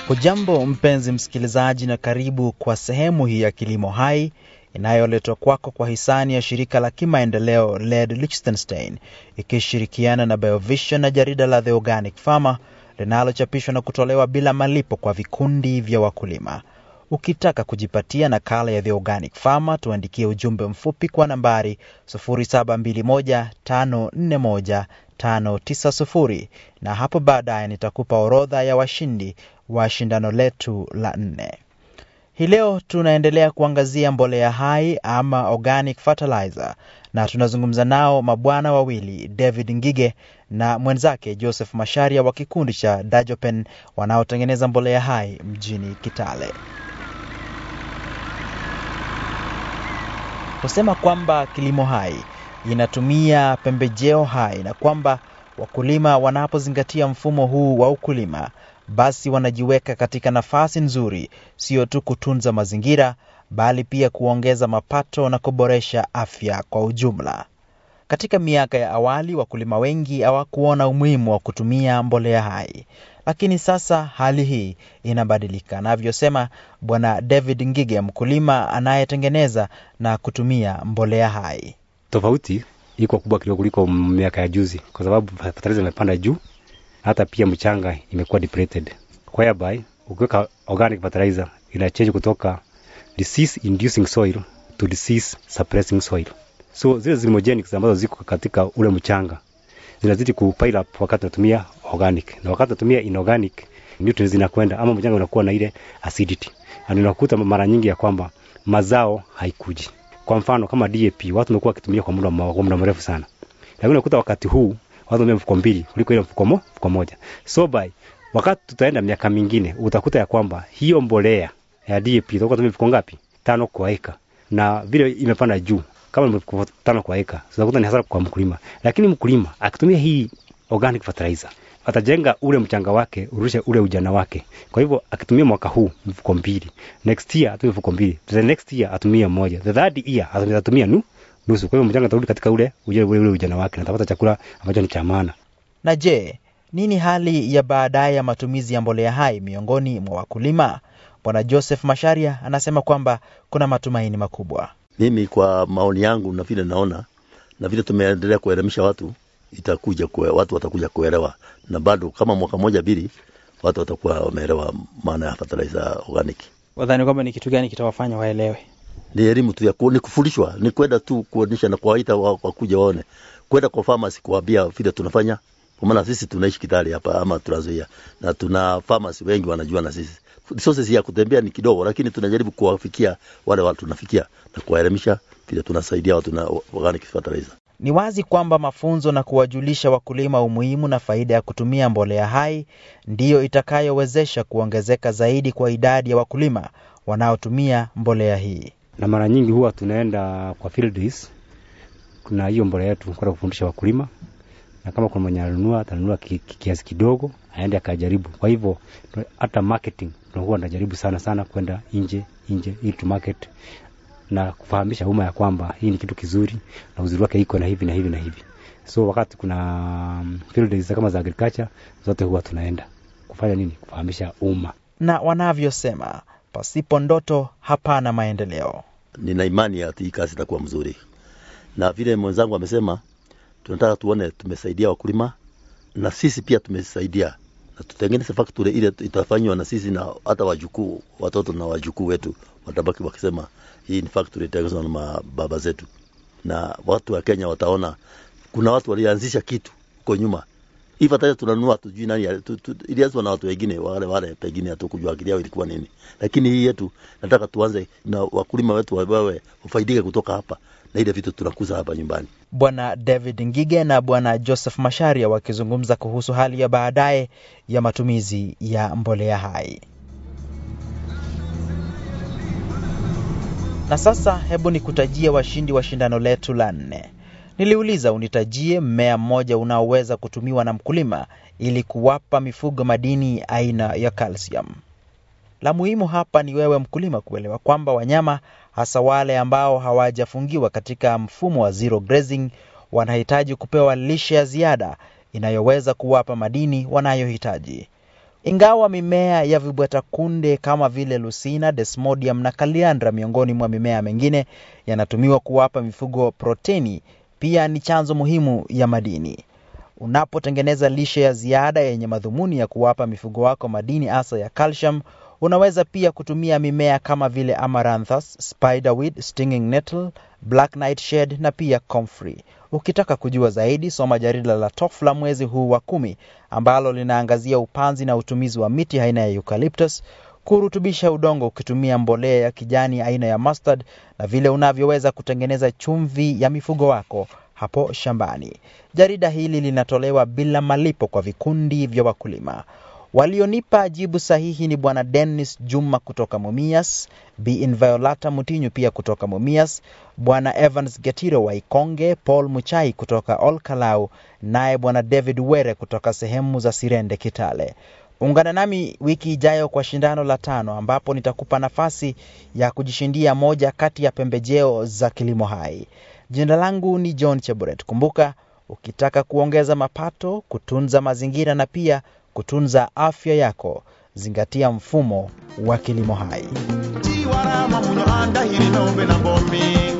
Hujambo mpenzi msikilizaji, na karibu kwa sehemu hii ya Kilimo Hai inayoletwa kwako kwa hisani ya shirika la kimaendeleo LED Liechtenstein ikishirikiana na Biovision na jarida la The Organic Farmer linalochapishwa na kutolewa bila malipo kwa vikundi vya wakulima. Ukitaka kujipatia nakala ya The Organic Farmer, tuandikie ujumbe mfupi kwa nambari 0721541590 na hapo baadaye nitakupa orodha ya washindi wa shindano letu la nne. Hii leo tunaendelea kuangazia mbolea hai ama organic fertilizer, na tunazungumza nao mabwana wawili David Ngige na mwenzake Joseph Masharia wa kikundi cha Dajopen wanaotengeneza mbolea hai mjini Kitale. Husema kwamba kilimo hai inatumia pembejeo hai na kwamba wakulima wanapozingatia mfumo huu wa ukulima basi wanajiweka katika nafasi nzuri, sio tu kutunza mazingira, bali pia kuongeza mapato na kuboresha afya kwa ujumla. Katika miaka ya awali, wakulima wengi hawakuona umuhimu wa kutumia mbolea hai, lakini sasa hali hii inabadilika, anavyosema Bwana David Ngige, mkulima anayetengeneza na kutumia mbolea hai. Tofauti iko kubwa kidogo kuliko miaka ya juzi, kwa sababu fertilizer imepanda juu hata pia mchanga imekuwa depleted, whereby ukiweka organic fertilizer ina change kutoka disease inducing soil to disease suppressing soil. So zile zimogenics ambazo ziko katika ule mchanga zinazidi kupile up wakati unatumia organic, na wakati unatumia inorganic nutrients zinakwenda ama mchanga unakuwa na ile acidity, na unakuta mara nyingi ya kwamba mazao haikuji. Kwa mfano kama DAP watu wamekuwa wakitumia kwa muda kwa muda mrefu sana, lakini unakuta wakati huu watu wamea mfuko mbili kuliko ile mfuko mo, mfuko moja. So by wakati tutaenda miaka mingine utakuta ya kwamba hiyo mbolea ya DAP itakuwa tumia mfuko ngapi? Tano kwa eka, na vile imepanda juu kama mfuko tano kwa eka, utakuta ni hasara kwa mkulima. Lakini mkulima akitumia hii organic fertilizer atajenga ule mchanga wake urushe ule ujana wake. Kwa hivyo akitumia mwaka huu mfuko mbili, next year atumie mfuko mbili, the next year atumie moja, the third year atatumia nu nusu. Kwa hivyo mchanga utarudi katika ule ule, ule, ule ujana wake na atapata chakula ambacho ni cha maana. Na je, nini hali ya baadaye ya matumizi ya mbolea hai miongoni mwa wakulima? Bwana Joseph Masharia anasema kwamba kuna matumaini makubwa. Mimi kwa maoni yangu na vile naona na vile tumeendelea kuelimisha watu, itakuja kue, watu watakuja kuelewa, na bado kama mwaka moja mbili, watu watakuwa wameelewa maana ya fertilizer organic. Wadhani kwamba ni kitu gani kitawafanya waelewe? Ni elimu tu ya ku, ni kufundishwa, ni kwenda tu kuonyesha na kuwaita wakuja waone, kwenda kwa pharmacy kuambia vile tunafanya, kwa maana sisi tunaishi Kitale hapa ama tunazoea, na tuna pharmacy wengi wanajua na sisi resources ya kutembea ni kidogo, lakini tunajaribu kuwafikia wale watu tunafikia na kuwaelimisha vile tunasaidia watu na organic fertilizer. Ni wazi kwamba mafunzo na kuwajulisha wakulima umuhimu na faida ya kutumia mbolea hai ndiyo itakayowezesha kuongezeka zaidi kwa idadi ya wakulima wanaotumia mbolea hii. Na mara nyingi huwa tunaenda kwa field days, kuna hiyo mbolea yetu kwenda kufundisha wakulima, na kama kuna mwenye ananunua atanunua kiasi kidogo aende akajaribu. Kwa hivyo hata marketing tunakuwa tunajaribu sana sana kwenda nje nje ili tu market na kufahamisha umma ya kwamba hii ni kitu kizuri na uzuri wake iko na hivi na hivi na hivi. So wakati kuna field days kama za agriculture zote huwa tunaenda kufanya nini? Kufahamisha umma. Na wanavyosema pasipo ndoto hapana maendeleo. Nina imani ya hii kazi itakuwa mzuri, na vile mwenzangu amesema, tunataka tuone tumesaidia wakulima na sisi pia tumesaidia na tutengeneze factory ile itafanywa na sisi na hata wajukuu, watoto na wajukuu wetu watabaki wakisema hii ni factory itatengenezwa na mababa zetu, na watu wa Kenya wataona kuna watu walianzisha kitu huko nyuma. Hii fertilizer tunanunua, tujui nani tu, tu, ilianzwa na watu wengine wale wale, pengine hatukujua akili yao ilikuwa nini, lakini hii yetu nataka tuanze na wakulima wetu wawe wafaidike kutoka hapa na ile vitu tunakuza hapa nyumbani. Bwana David Ngige na Bwana Joseph Masharia wakizungumza kuhusu hali ya baadaye ya matumizi ya mbolea hai. Na sasa hebu nikutajie washindi wa shindano letu la nne. Niliuliza unitajie mmea mmoja unaoweza kutumiwa na mkulima ili kuwapa mifugo madini aina ya calcium. La muhimu hapa ni wewe mkulima kuelewa kwamba wanyama hasa wale ambao hawajafungiwa katika mfumo wa zero grazing wanahitaji kupewa lishe ya ziada inayoweza kuwapa madini wanayohitaji. Ingawa mimea ya vibweta kunde kama vile Lucina, Desmodium na Kaliandra miongoni mwa mimea mengine yanatumiwa kuwapa mifugo proteni, pia ni chanzo muhimu ya madini. Unapotengeneza lishe ya ziada yenye madhumuni ya kuwapa mifugo wako madini hasa ya calcium, unaweza pia kutumia mimea kama vile Amaranthus, Spiderweed, Stinging Nettle, Black Nightshade na pia Comfrey. Ukitaka kujua zaidi, soma jarida la TOFLA mwezi huu wa kumi ambalo linaangazia upanzi na utumizi wa miti aina ya eucalyptus, kurutubisha udongo ukitumia mbolea ya kijani aina ya mustard na vile unavyoweza kutengeneza chumvi ya mifugo wako hapo shambani. Jarida hili linatolewa bila malipo kwa vikundi vya wakulima. Walionipa jibu sahihi ni Bwana Dennis Juma kutoka Mumias, Bi Inviolata Mutinyu pia kutoka Mumias, Bwana Evans Getiro wa Ikonge, Paul Muchai kutoka Olkalau, naye Bwana David Were kutoka sehemu za Sirende Kitale. Ungana nami wiki ijayo kwa shindano la tano ambapo nitakupa nafasi ya kujishindia moja kati ya pembejeo za kilimo hai. Jina langu ni John Cheburet. Kumbuka, ukitaka kuongeza mapato, kutunza mazingira na pia kutunza afya yako, zingatia mfumo wa kilimo hai. tiwarama munyo andahiri nombe na bomi